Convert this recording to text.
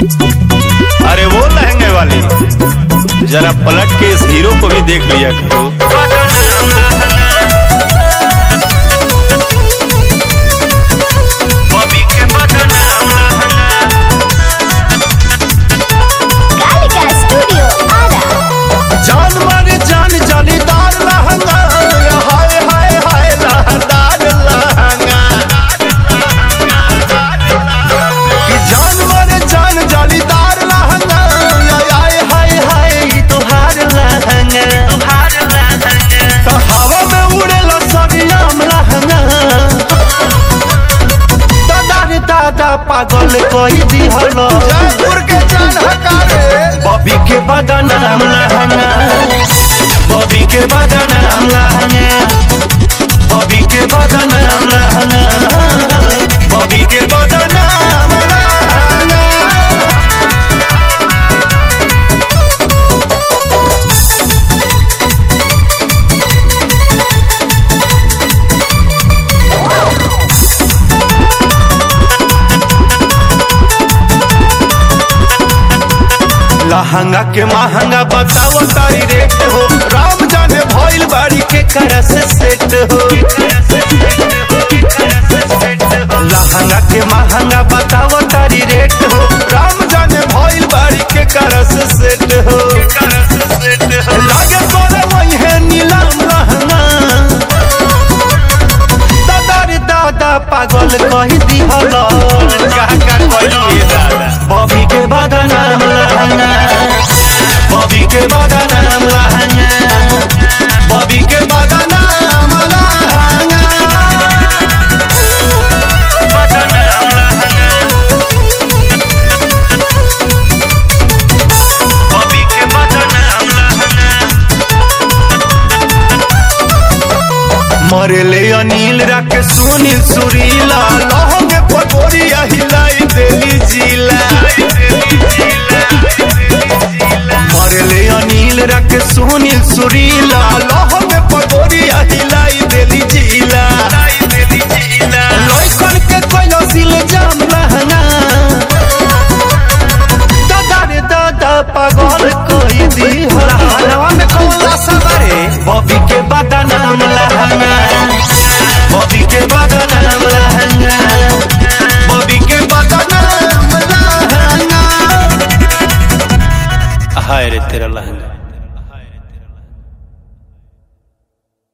अरे वो लहंगे वाली जरा पलट के इस हीरो को भी देख लिया करो कालिका स्टूडियो आरा जान मारे जान जालीदार लहंगा हाय हाय हाय लहंगार लहंगा कि जान मारे जान जालीदार लहंगा हाय हाय हाय ई तोहार लहंगा तो हवा में उड़ेला सरियाम लहंगा दादा रे दादा पागल कोई दिहलो जयपुर के जान हकारे बॉबी के बदनाम लहंगा बॉबी के बदनाम लहंगा बॉबी के बदनाम लहंगा बॉबी के बदनाम लहंगा लहंगा के महंगा बताओ तारी रेट हो राम जाने भइल बाड़ी के करा से सेट हो लहंगा के महंगा बताओ तारी रेट हो राम जाने भइल बाड़ी के करा से सेट हो लागे तोरे वही है नीलम लहंगा दादा रे दादा पागल कही दिहल का का कही दादा बॉबी के बदनाम लहंगा बॉबी के बदनाम लहंगा बॉबी के बदनाम लहंगा बदनाम लहंगा बॉबी के बदनाम लहंगा मरले अनिल राके सुनील सुरीला लहंगे पगोरिया हिलाई देली जिला मरले अनिल राके सुनील सुरीला लहंगे पगोरिया हिलाई